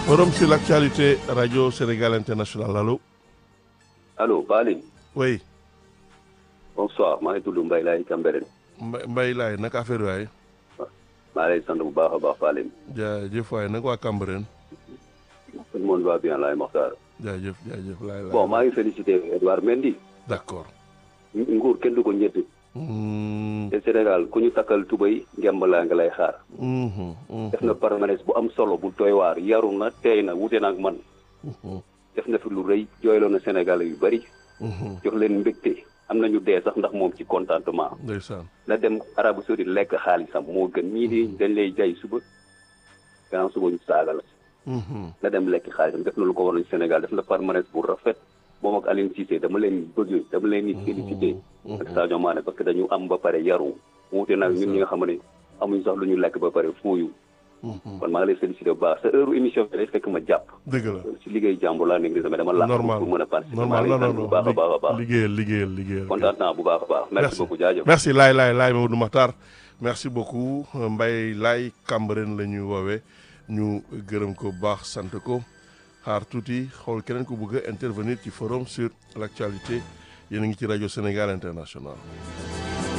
Forum sur l'actualité Radio Sénégal International allo. allo Balim. oui. bonsoir maa ngi tudd Mbaye Laye Cambérène. Mbaye Mbaye Laye naka affaire waay. maa lay sant bu baax a baax Balim. jaajëf waay naka waa Cambérène. tout le monde va bien Laye Mokhtar. jaajëf jaajëf laay laay. bon maa ngi félicité Edouard Mendy. d'accord. nguur kenn du ko ñett. te Sénégal ku ñu takkal tubay ngemb laa nga lay xaar. def na permanence bu am solo bu doy waar yaru na teey na wute na ak man. def na fi lu rëy jooyloo na Sénégal yu bari. jox leen mbégte am nañu dee sax ndax moom ci contentement. ndeysaan. na dem Arabie Saoudite lekk xaalisam moo gën ñii di dañ lay jay suba gannaaw suba ñu saaga la. na dem lekk xaalisam def na lu ko waroon Sénégal def na permanence bu rafet moom ak Aliou Cissé dama leen bëgg dama leen di félicité. ak Sadio Mané parce que dañu am ba pare yaru wuute nag ñun ñi nga xam ne amuñ sax lu ñu lekk ba pare fooyu. kon maa ngi lay félicité bu baax sa heure émission bi day fekk ma jàpp. dëgg la si liggéey jàmbur laa nekk sama dama làq normal pour mën a participer normal maa ngi non lay sant bu baax a baax a baax liggéeyal liggéeyal liggéeyal. kontaan naa bu baax a baax merci beaucoup jaajëf merci Laye Laye Laye Mamadou Makhtar merci beaucoup Mbaye Laye Cambérène la ñuy woowee ñu gërëm ko bu baax sant ko xaar tuuti xool keneen ko bëgg a intervenir ci forum sur l'actualité yéen a ngi ci rajo Sénégal International